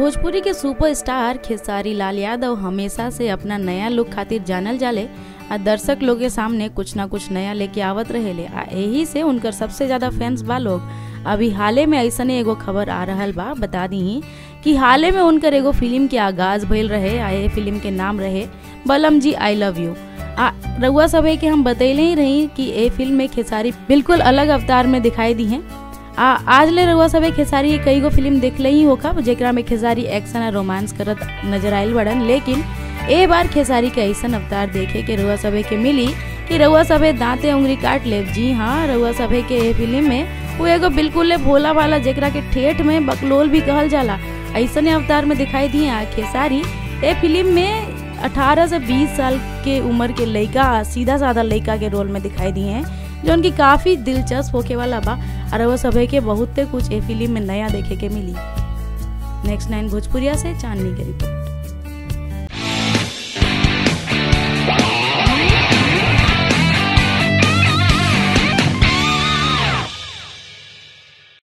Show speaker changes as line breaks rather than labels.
भोजपुरी के सुपरस्टार खेसारी लाल यादव हमेशा से अपना नया लुक खातिर जानल जाले आ दर्शक लोग के सामने कुछ ना कुछ नया लेके आवत रहेले आ यही से उनकर सबसे ज्यादा फैंस बा लोग अभी हाले में ऐसने एगो खबर आ रहल बा बता दी कि हाले में उनकर एगो फिल्म के आगाज भइल रहे आ ये फिल्म के नाम रहे बलम जी आई लव यू आ रउआ सभे के हम बतैले ही रही कि ये फिल्म में खेसारी बिल्कुल अलग अवतार में दिखाई दी हैं आ आज ले रउआ सभे खेसारी के कई गो फिल्म देखले ही होखा जेकरा में खेसारी एक्शन और रोमांस करत नजर आयल बड़न लेकिन ए बार खेसारी के ऐसन अवतार देखे के रउआ सभे के मिली कि रउआ सभे दांते उंगली काट ले जी हाँ रउआ सभे के ए फिल्म में वो एगो बिल्कुल भोला वाला जेकरा के ठेठ में बकलोल भी कहल जाला ऐसने अवतार में दिखाई दिए आ खेसारी ए फिल्म में 18 से 20 साल के उम्र के लड़का सीधा साधा लड़का के रोल में दिखाई दिए हैं जो उनकी काफी दिलचस्प होके वाला बा और वो सभे के बहुते कुछ ए फिल्म में नया देखे के मिली नेक्स्ट नाइन भोजपुरिया से चांदनी के रिपोर्ट